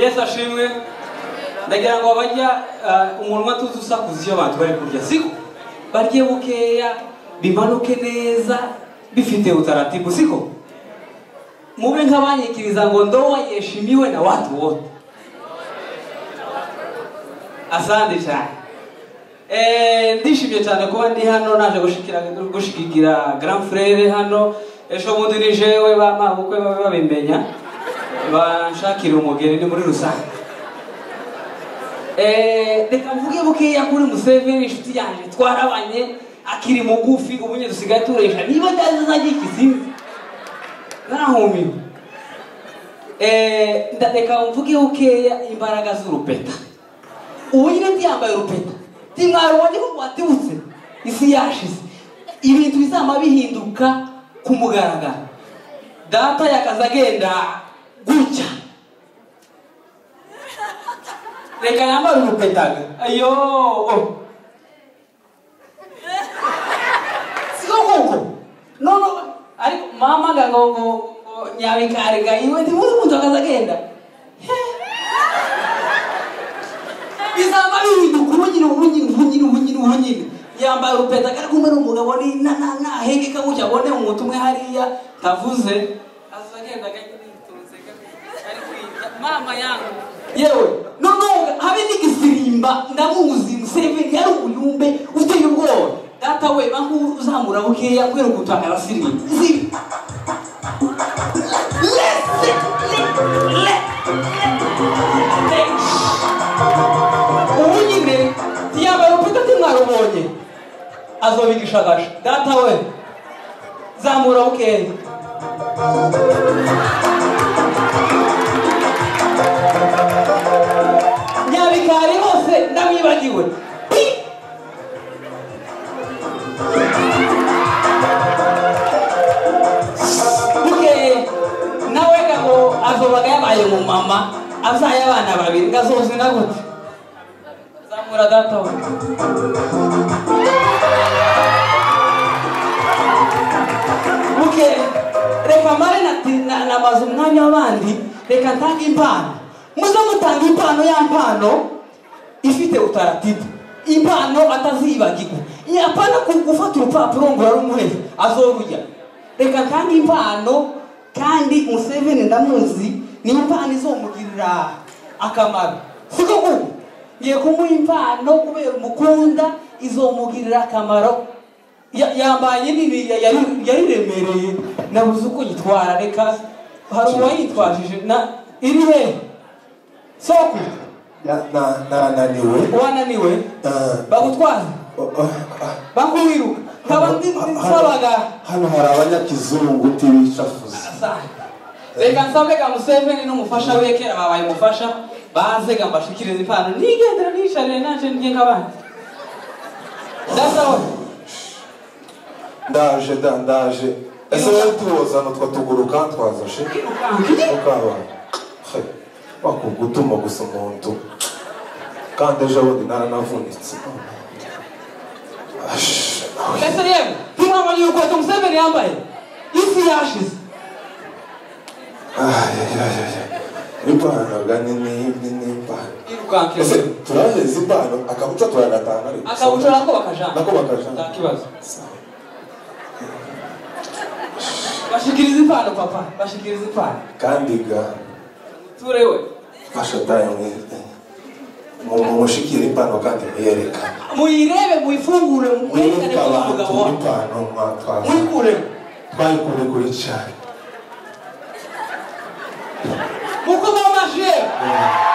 yesu ashimwe ndagira ngo bajya umuntu umwe atuze usakuza iyo abantu bari kurya siko barye bukeya bimanuke neza bifite utaratibu siko mube nk'abanyikiriza ngo ndoa yeshimiwe na watu wote asante cyane ndishimye cyane kuba ndi hano naje gushikira grand frere hano ejo bundi ni jewe bama bukwe babe babimenya banshakira umugeni ni muri rusange reka mvuge bukeya kuri museveni inshuti yanjye twarabanye akiri mugufi ubu nyine dusigaye turesha niba atazi izajya ikizinzi narahumiwe ndadeka mvuge bukeya imbaraga z'urupeta ubu nyine ndiyambaye urupeta ndimwaro wari watibutse isi yashize ibintu bizaba bihinduka ku mugaragaro data yakaza agenda gutya reka yambare urupetaga ayo siko kuko nono ariko mama nga ngo ngo nyabikariga iwe ntibuze umuntu akaza agenda bizaba bihinduka ubunyine ubunyine ubunyine ubunyine ubunyine yambaye urupeta kari kumwe n'umugabo ni na na na hege kabuca abone umuntu umwe hariya ntavuze aza agenda agenda yitonze ari kwiga mama yangu yewe noneho habe n'igisimba ndamuzi museveni yari umuyumbe uteye ubwoba data we aho uzamura bukeya kubera gutanga arasirimba zibi ubu nyine ntiyambaye urupeta ntimwarubonye azobigishagaje data we zamura bukeya nyabikari hose ndamwibagiwe bukeya nawe ngo azobaga yabaye mu mama azaye abana babiri ngazozi na gute zamura data we bukeya reka mare namaze umwanya w'abandi reka ntange impano muze mutanga impano ya mpano ifite utaratibu impano atazibagirwa yapana gufata urupapuro ngo urarumuhe azorujya reka kandi impano kandi museveni ndamuzi niyo impano izomugirira akamaro siko kuko ngiye kumuha impano kubera umukunda izomugirira akamaro yambaye nini yariremereye nabuze uko yitwara reka hari uwayitwajije iri hehe soko nananiwe wananiwe bagutwara bakuwiruka nkaba nsabaga hano hari abanyakizungu tibicafuza reka nsabe ga museveni n'umufasha we kera babaye umufasha baze ga mbashikirize impano nigendera niyicarire naje ndye nk'abandi ndasawe ndaje da ndaje ese wowe tuwozana utwo tuguru kantwazashe ukabana wakubwa utuma gusa umuntu kandi ejo bundi naranavunitse Ash, nawe. ese yewe ntimwabonye urukweto museveni yambaye isi yashize Ay, ay, ay, ay, ay. impanaga ni ni- ni ni impano ese irukankiro turaheza impano akabuca turagatanga ariko akabucura nako bakajana nako bakajana nta kibazo bashikiriza impano papa bashikiriza impano kandi ga ture we fasha dayo mwiza mushikira impano kandi muyerekane muyirebe muyifungure mwerekane ko ari abantu umugabo wawe impano mwatwaza muyikuremo twayikure kuri cyane muko mwamashije